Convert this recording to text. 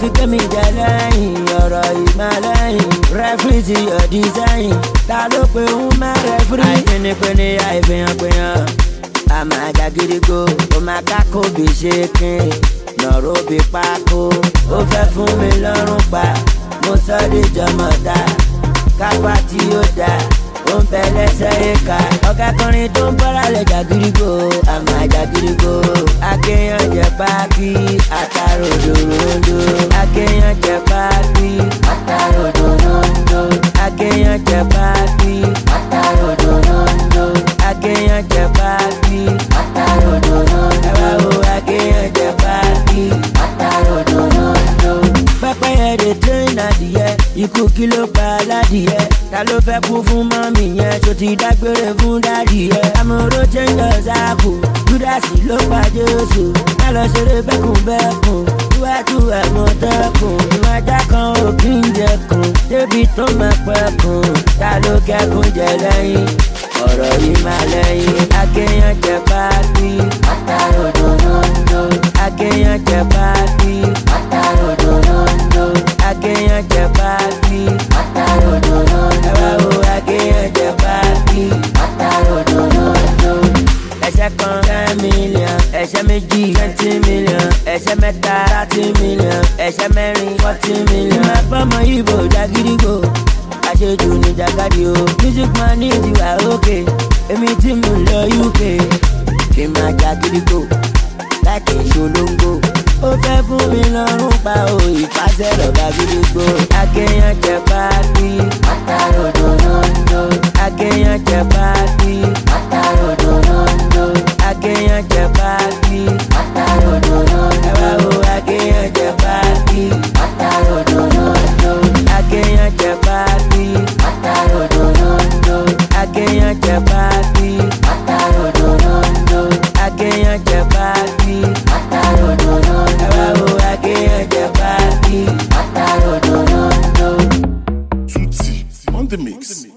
fi gbé mi jẹ lẹ́yìn ọ̀rọ̀ ìmọ̀lẹ́yìn rẹ́fìrì ti yọ̀ dísáyìn ta ló pe ń má rẹ́fìrì. àìfínipínni àìfihànpihàn àmà àjàgídígbò ó máa kákó bí ṣe kín nọ̀rọ̀ bí pákó ó fẹ́ fún mi lọ́rùn pa mo sọ de jọmọ̀ta kápá tí ó dá ó ń bẹ lẹ́sẹ̀ ìka ọ̀gá kọrin tó ń bọ́ra lẹ̀ jàgídígbò àmà àjàgídígbò akéèyàn jẹ páàkì àtàròdòròdò akéèyàn jẹ páàkì àtàròdòròdò akéèyàn jẹ páàkì àtàròdòròdò akéèyàn jẹ páàkì àtàròdòròdò ẹ wá wo akéèyàn jẹ páàkì àtàròdòròdò pẹ́pẹ́yẹ dey train adìyẹ ikú kí ló pa aládìyẹ ta ló fẹ́ kú fún mọ́mì yẹn tó ti dágbére fún dádì yẹn amúró changers àpò júdásì ló pa jésù má lọ ṣeré bẹ́kùnbẹ́kùn iwájú àmọ̀tẹ́kùn ìwájà kan ò kí ń jẹkùn débi tó máa pẹ́kùn ta ló kẹ́kùn jẹ lẹ́yìn ọ̀rọ̀ yìí máa lẹ́yìn akéèyàn jẹ páàkì àtàròdòdòdò akéèyàn jẹ páàkì àtàròdòdòdò akéèyàn jẹ páàkì àtàròdòdòdò ẹ wá wo akéèyàn jẹ páàkì àtàròdòdòdò ẹsẹ kan ten million ẹsẹ méjì twenty million ẹsẹ mẹ́ta thirty million ẹsẹ mẹ́rin forty million. ìmọ̀ àpamọ́ ìbò jagídígbò àṣejù ní jàkadì o music man ní ìdíwà òkè èmi tí mo lọ uk kì í máa jagídígbò láti ṣolóńgbò ó fẹ́ fún mi lọ́rùn pa o ìfàsẹ́ lọ́gà gídígbò akéèyàn jẹ páàkì àtàròdòdòdò akéèyàn jẹ páàkì àtàròdòdòdò akéèyàn jẹ páàkì àtàròdòdòdò ẹ wá wo akéèyàn jẹ páàkì àtàròdòdòdò akéèyàn jẹ páàkì àtàròdòdòdò akéèyàn jẹ páàkì àtàròdòdòdò akéèyàn jẹ páàkì àtàròdòdòdò ẹ wá wo akéèyàn jẹ páàkì àtàròdòdòdò. Tutti on the mix.